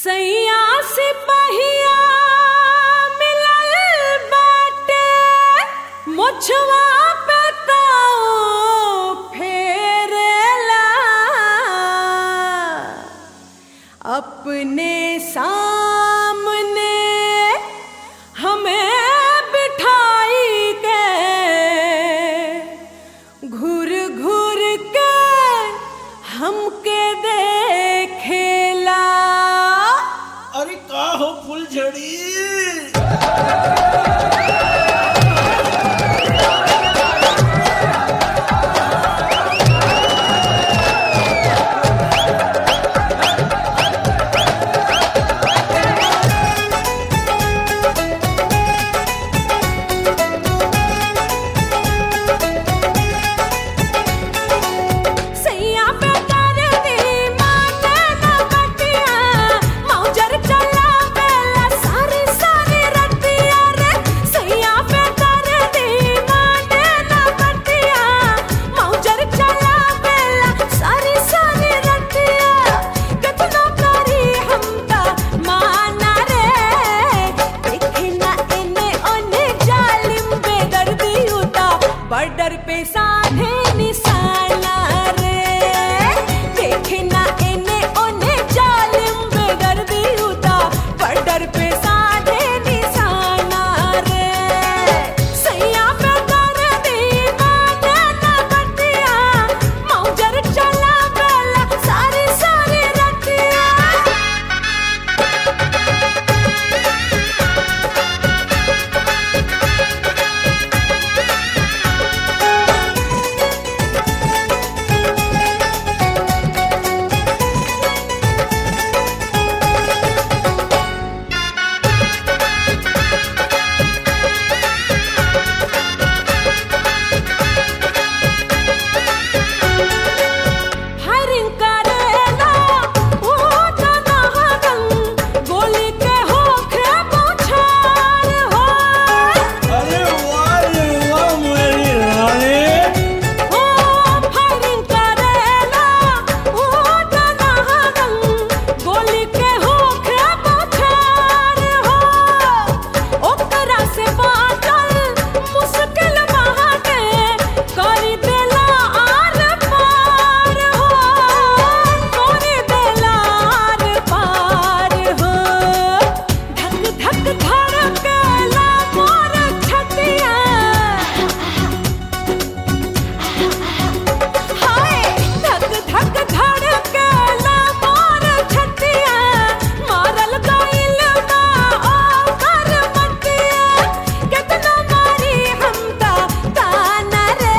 सैया सिपहिया मिलल बाटे मुछवा पे ताऊ फेरेला अपने सामने हमें बिठाई के घूर घूर के हमके देखेला अरे का हो फुलझड़ी सैया पे कर दी माने ना बटिया मौजर चला बेला सारी सारी रतिया रे सैया पे कर दी माने ना बटिया मौजर चला बेला सारी सारी रतिया कितना करी हमका माना रे देखे ना इने ओने जालिम बेदर्दी होता बॉर्डर पे साधे निशाना रे देखे ना इने ओने जालिम बेदर्दी होता बॉर्डर पे साधे निशाना रे सैया पे कर दी माने ना बटिया मौजर चला बेला सारी सारी रतिया फायरिंग करेला ओ जना हगन गोली के होखे बौछार हो अरे वाह रे वाह मेरी रानी ओ फायरिंग करेला ओ जना हगन गोली के होखे बौछार हो ओकरा से बाटल मुश्किल बाटे करी देला आर पार हो करी देला आर पार हो धक धक धड़केला मोर छतिया हाय धक धक धड़केला मोर छतिया मारल गइल बा ओकर मटिया केतना मारी हमका ताना रे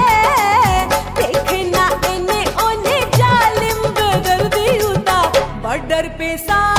देखना इने ओने जालिम बेदर्दी होता बॉर्डर पे सा